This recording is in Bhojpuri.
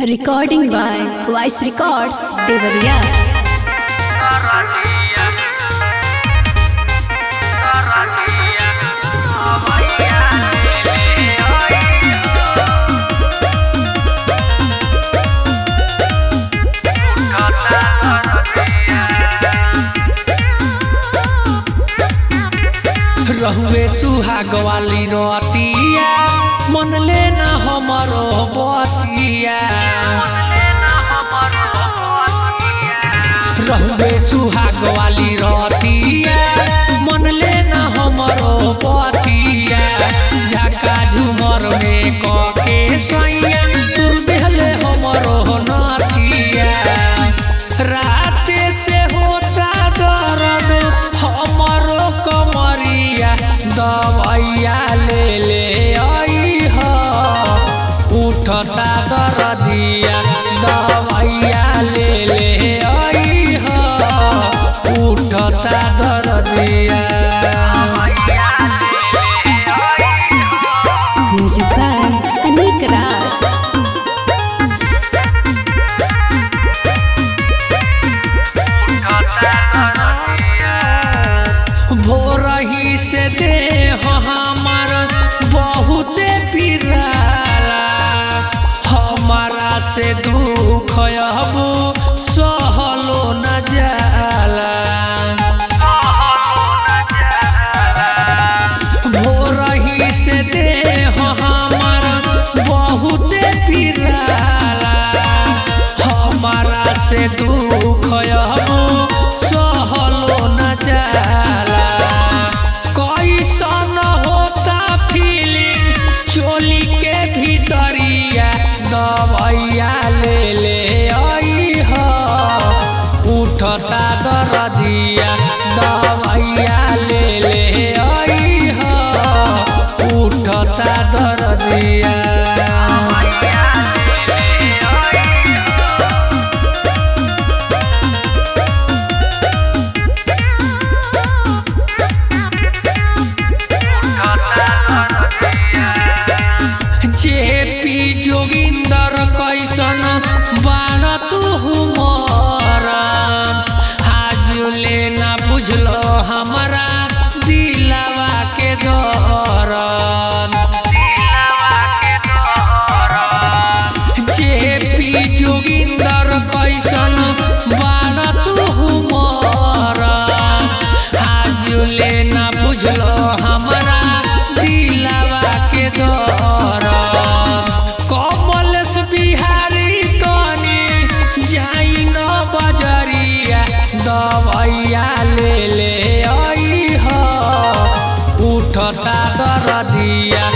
Recording by Voice Records, Devariya. रहुए सुहाग वाली रोतिया मन लेना हमरो बतिया रहुए सुहाग वाली रोतिया मन लेना हमरो बतिया झका झुमर में कके सैया तुर देहले हमरो नथिया राते से होता दर्द हमरो कमरिया दवैया ले ले आई ह उठता दर्दिया दवैया ले ले आई ह उठता दर्दिया Music by Anik Raj. भोरही से दे हमार बहुते पिराला हमारा से दुख अब सहलो न जाला भोरही से दे हमार बहुते पिराला हमारा से दुख अब सहलो न जाला कैसन होता फीलिंग चोली के भीतरिया दवैया ले ले आई ह उठता दर्दिया दवैया ले ले आई ह उठता दर्दिया जेपी जोगिंदर कैसन बान तू हुमर आज लेना बुझलो हमारा दिलावा के दौरन जेपी जोगिंदर कैसन बान तू हुमर आज लेना बुझलो हमारा दिलावा के दौरन कमलेश बिहारी तनी जाई न बजरिया दवैया ले ले आई ह उठता दर्दिया